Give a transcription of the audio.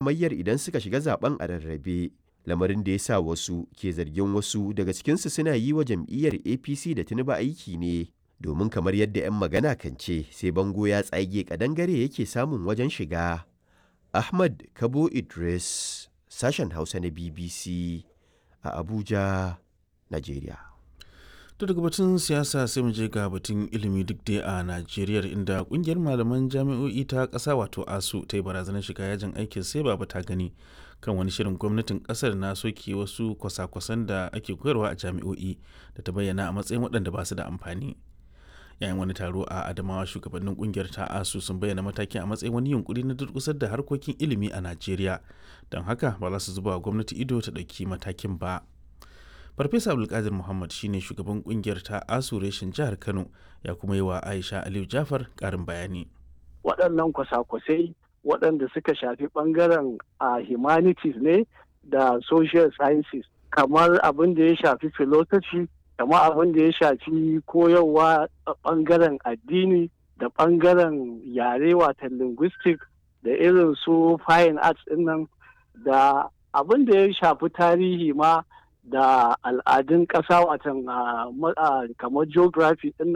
hamayyar idan suka shiga zaben a rarrabe lamarin da ya sa wasu ke zargin wasu daga cikinsu suna yi wa jam'iyyar apc da tinubu aiki ne domin kamar yadda 'yan magana kan ce sai bango ya tsage kadangare yake samun wajen shiga ahmad kabo idris sashen hausa na bbc a abuja nigeria to daga batun siyasa sai mu je ga batun ilimi duk dai a najeriya inda kungiyar malaman jami'o'i ta kasa wato asu ta yi barazanar shiga yajin aikin sai ba ta gani kan wani shirin gwamnatin kasar na soke wasu kwasa-kwasan da ake koyarwa a jami'o'i da ta bayyana a matsayin waɗanda ba su da amfani yayin wani taro a adamawa shugabannin kungiyar ta asu sun bayyana matakin a matsayin wani yunkuri na durkusar da harkokin ilimi a najeriya don haka ba za su zuba wa gwamnati ido ta ɗauki matakin ba farfesa abdulkadir muhammad shine shugaban kungiyar ta asu reshen jihar kano ya kuma yi wa aisha aliyu jafar karin bayani waɗannan kwasa-kwasai waɗanda suka shafi ɓangaren a humanities ne da social sciences kamar abin da ya shafi philosophy kamar abin da ya shafi koyarwa a ɓangaren addini da ɓangaren yare watan linguistic da irin su fine arts nan da abin da ya shafi tarihi ma da al'adun ƙasa watan kamar geography ɗin